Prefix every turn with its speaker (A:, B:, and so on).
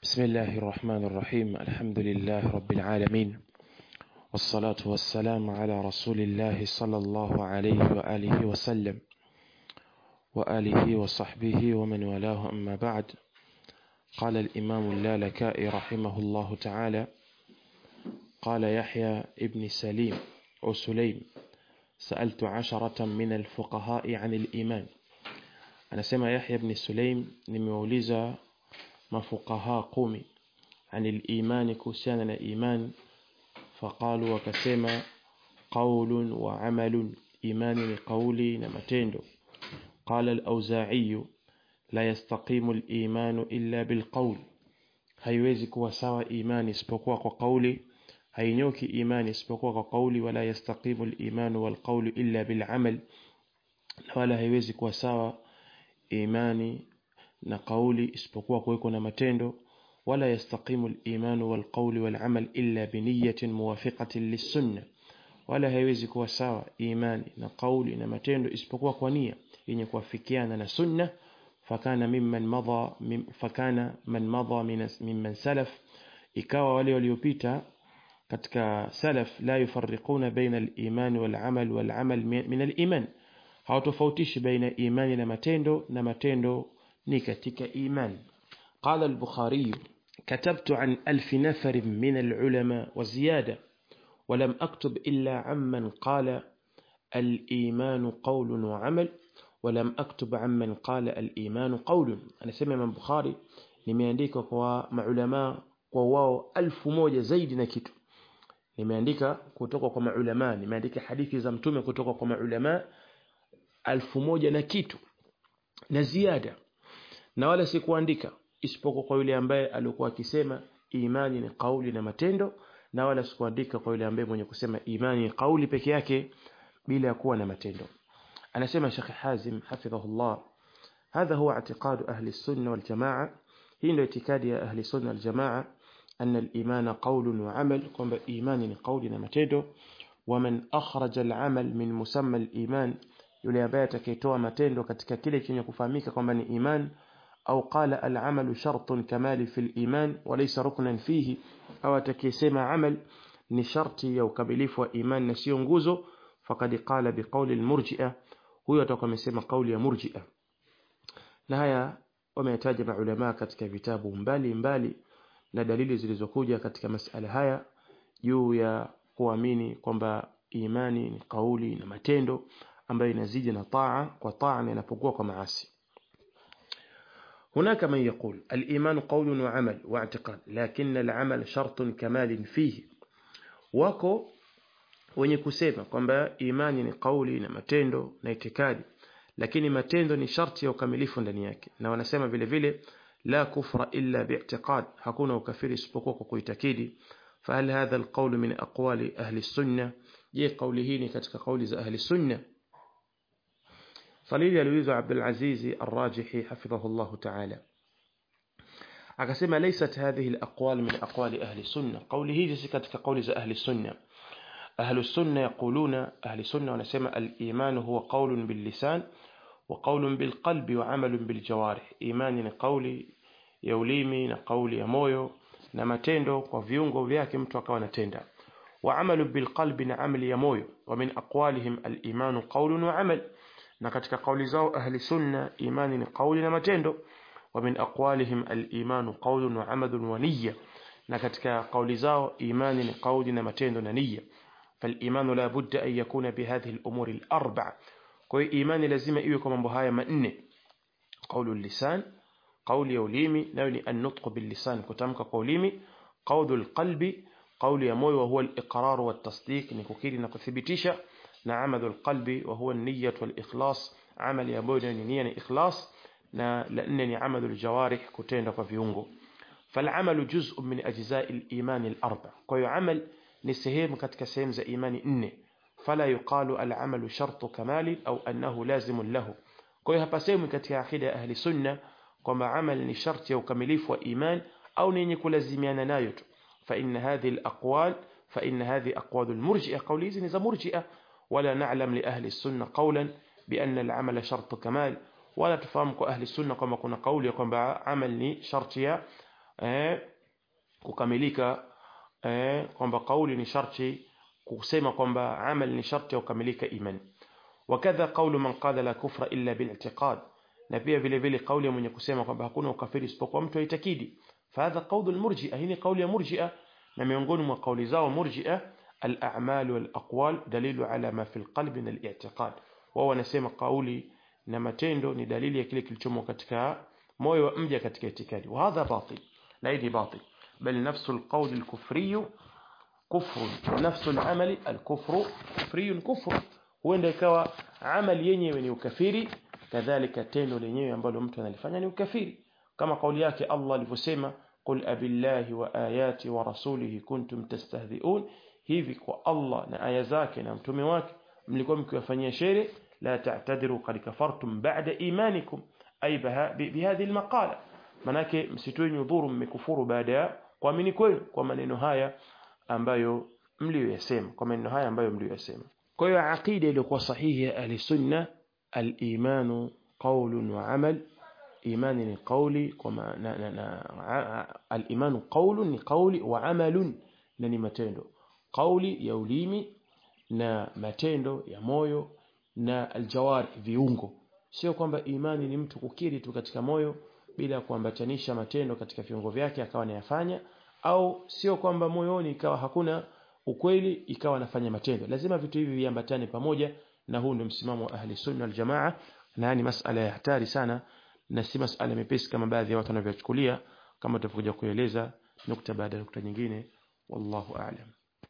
A: بسم الله الرحمن الرحيم الحمد لله رب العالمين والصلاة والسلام على رسول الله صلى الله عليه وآله وسلم وآله وصحبه ومن والاه أما بعد قال الإمام اللالكائي رحمه الله تعالى قال يحيى ابن سليم أو سليم سألت عشرة من الفقهاء عن الإيمان anasema Yahya ibn Sulaim nimewauliza mafukaha kumi anil imani kuhusiana na iman faqalu wakasema qaulun wa amalun imani ni kauli na matendo qala al-auza'i la yastaqimu al-imanu illa bilqaul haiwezi kuwa sawa imani isipokuwa kwa kauli hainyoki imani isipokuwa kwa kauli wala yastaqimu al-imanu wal qawlu illa bil amal wala haiwezi kuwa sawa imani na kauli isipokuwa kuweko na matendo wala yastaqimu al-iman wal qawl wal amal illa bi niyyatin muwafiqatin lis-sunnah wala haiwezi kuwa sawa imani na kauli na matendo isipokuwa kwa nia yenye kuafikiana na sunna fakana mimman madha mim, fakana man madha mimman salaf ikawa wale waliopita katika salaf la yufarriquna baina al-iman wal amal wal amal min al-iman hawatofautishi baina imani na matendo na matendo ni katika iman قال البخاري كتبت عن ألف نفر من العلماء وزيادة ولم أكتب إلا عمن قال الإيمان قول وعمل ولم أكتب عمن قال الإيمان قول أنا سمع من بخاري nimeandika kwa maulama kwa wao elfu moja zaidi na kitu nimeandika kutoka kwa maulama nimeandika hadithi za mtume kutoka kwa maulama alfu moja na kitu na ziada na wala sikuandika isipokuwa kwa yule ambaye alikuwa akisema imani ni kauli na matendo na wala sikuandika kwa yule ambaye mwenye kusema imani ni kauli peke yake bila ya kuwa na matendo anasema Sheikh Hazim hafidhahullah هذا هو اعتقاد أهل السنة والجماعة هي اعتقاد أهل السنة والجماعة أن الإيمان قول وعمل قم إيمان قول ومتendo ومن أخرج العمل من مسمى الإيمان yule ambaye atakayetoa matendo katika kile chenye kufahamika kwamba ni iman au qala al-amalu shartun kamali fil iman wa laysa ruknan fihi au atakayesema amal ni sharti ya ukamilifu wa iman na sio nguzo faqad qala biqawli al-murji'a huyo atakuwa amesema kauli ya murji'a na haya wameyataja maulama katika vitabu mbali mbali na dalili zilizokuja katika masala haya juu ya kuamini kwamba imani ni kauli na matendo ambayo inazidi na taa kwa taa na inapokuwa kwa maasi هناك من يقول الإيمان قول وعمل واعتقاد لكن العمل شرط كمال فيه wako wenye kusema kwamba imani ni kauli na matendo na itikadi lakini matendo ni sharti ya ukamilifu ndani yake na wanasema vile vile la kufra illa bi'tiqad hakuna ukafiri isipokuwa kwa kuitakidi فهل هذا القول من أقوال أهل السنة je kauli hii ni katika kauli za ahli sunna صليل يلويز عبد العزيز الراجحي حفظه الله تعالى akasema ليست هذه الأقوال من أقوال أهل السنة قوله جسي katika قول أهل السنة أهل السنة يقولون أهل السنة ونسمى الإيمان هو قول باللسان وقول بالقلب وعمل بالجوارح إيمان قولي يوليمي قولي يمويو na matendo kwa viungo vyake mtu akawa anatenda وعمل بالقلب نعمل يمويو ومن أقوالهم الإيمان قول وعمل na katika kauli zao ahli sunna imani ni kauli na matendo wa min aqwalihim al-imanu qawlun wa amalun wa niyya na katika kauli zao imani ni kauli na matendo na niyya فالإيمان لا بد أن يكون بهذه الأمور الأربع كوي إيمان لازم إيوه كما بهاية مأنة قول اللسان قول يوليمي نوني النطق باللسان كتامك قوليمي قول القلب قول يموي وهو الإقرار والتصديق نكوكيري نكثبتيشا na amadul qalbi wa huwa niyyat wal ikhlas amali ambayo ni nia ni ikhlas na la nne ni amalul jawarih kutenda kwa viungo فالعمل جزء من أجزاء الإيمان الأربع كوي عمل نسهم katika sehemu za imani nne فلا يقال العمل شرط كمال أو أنه لازم له كوي hapa sehemu katika akida ya ahli sunna kwamba amal ni sharti ya ukamilifu wa iman au ni yenye kulazimiana nayo tu فإن هذه الأقوال فإن هذه أقوال المرجئة قولي زي نزا مرجئة ولا نعلم لأهل السنة قولا بأن العمل شرط كمال ولا تفهمك أهل السنة كما كنا قولي كما عملني شرطيا eh, kukamilika eh, kwamba kauli ni sharti kusema kwamba amal ni sharti ya kukamilika imani wakadha qawlu man qala la kufra illa bil i'tiqad na pia vile vile kauli ya mwenye kusema kwamba hakuna ukafiri isipokuwa mtu aitakidi fahadha qawlu almurji'a hii ni kauli ya murji'a na miongoni mwa kauli zao murji'a al-a'mal wal aqwal dalilu ala ma fi al-qalbi min al-i'tiqad wao wanasema kauli na matendo ni dalili ya kile kilichomo katika moyo wa mja katika itikadi wa hadha batil la hii batil bal nafsu al-qawl al-kufri kufr nafsu al-amal al-kufru kufri kufr huenda ikawa amali yenyewe ni ukafiri kadhalika tendo lenyewe ambalo mtu analifanya ni ukafiri kama kauli yake Allah alivyosema qul abillahi wa ayati wa rasulihi kuntum tastahzi'un hivi kwa Allah na aya zake na mtume wake mlikuwa mkiwafanyia shere la ta'tadiru qad kafartum ba'da imanikum ay bihadhihi almaqala manake msitoe nyudhuru mmekufuru baada ya kuamini kwenu kwa maneno haya ambayo mlioyasema kwa maneno haya ambayo mlioyasema kwa hiyo aqida iliyokuwa sahihi ya ahli sunna al-imanu qawlun wa amal imani ni qawli kwa al-imanu qawlun ni qawli wa amalun na ni matendo qawli ya ulimi na matendo ya moyo na aljawari viungo sio kwamba imani ni mtu kukiri tu katika moyo bila kuambatanisha matendo katika viungo vyake akawa anayafanya au sio kwamba moyoni ikawa hakuna ukweli ikawa anafanya matendo lazima vitu hivi viambatane pamoja na huu ndio msimamo wa ahli sunna aljamaa na ni masala ya hatari sana na si masala mepesi kama baadhi ya watu wanavyochukulia kama tutakuja kueleza nukta baada ya nukta nyingine wallahu a'lam